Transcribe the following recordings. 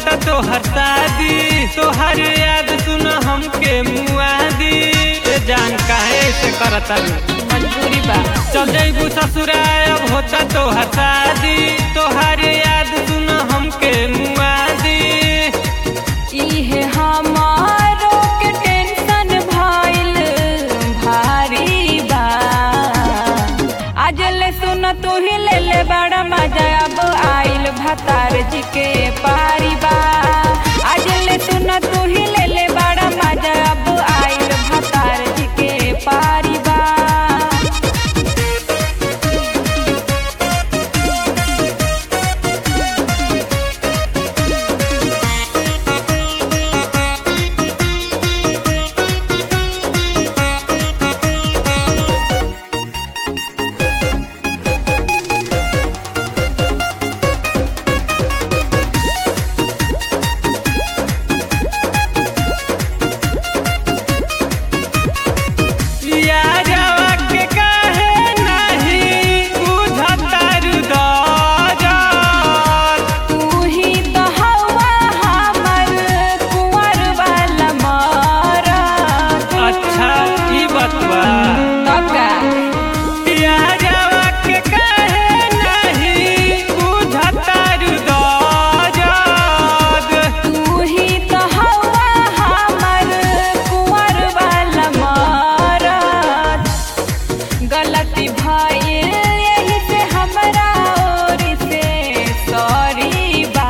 होता तोहर शादी तोहर याद सुन हमके मुआदी ए जान काहे से करता मजबूरी बा चल जइबू ससुराल अब होता तोहर शादी तोहर याद सुन हमके मुआदी इहे हमारो के टेंशन भइल भारी बा आज ले सुन तू ही ले ले बड़ा मजा अब आइल भतार जी के पारी बा आज ले सुन तू ही ले ले बड़ा मजा अब आइल भतार जी के पारी बा यारवा के काहे नहीं बुझतारू दर्द तू ही तो हवा हमर कुंवर वाला मरद अच्छा ई बतवा तका यारवा के काहे नहीं बुझतारू दर्द तू ही तो हवा हमर कुंवर वाला मरद गलती भइल यही से हमरा ओर से सॉरी बा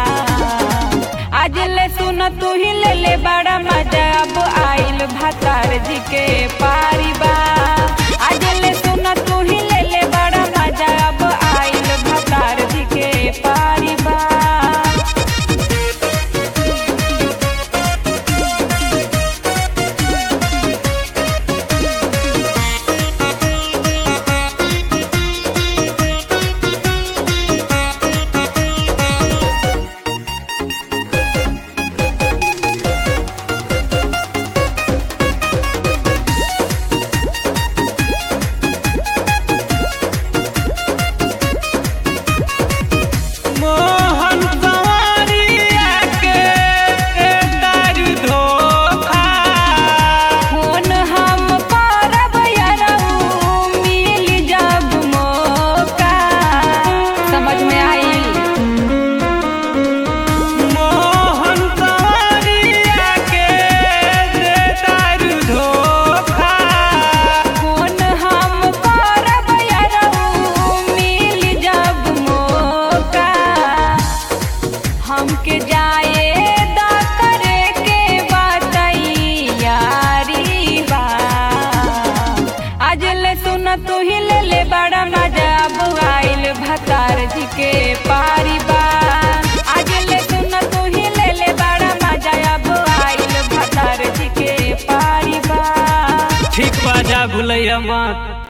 आज ले सुन तू ही ले ले बड़ा मजा अब आइल भतार जी के पारी बा आज ले सुन तू ही ले ले बड़ा मजा अब आइल भतार जी के पारी बा मोहन सवारिया के दारू धोखा फोन हम करब यरऊ मिल जब मौका समझ में आइल मोहन सवारिया के दारू धोखा फोन हम करब यरऊ मिल जब मौका हमके जाए दा करे के बातई यारी बा आज ले सुन तू ही ले ले बड़ा मजा अब आइल भतार जी के पारी बा आज ले सुन तू ही ले ले बड़ा मजा अब आइल भतार जी के पारी बा ठीक बा जा भुलैया मत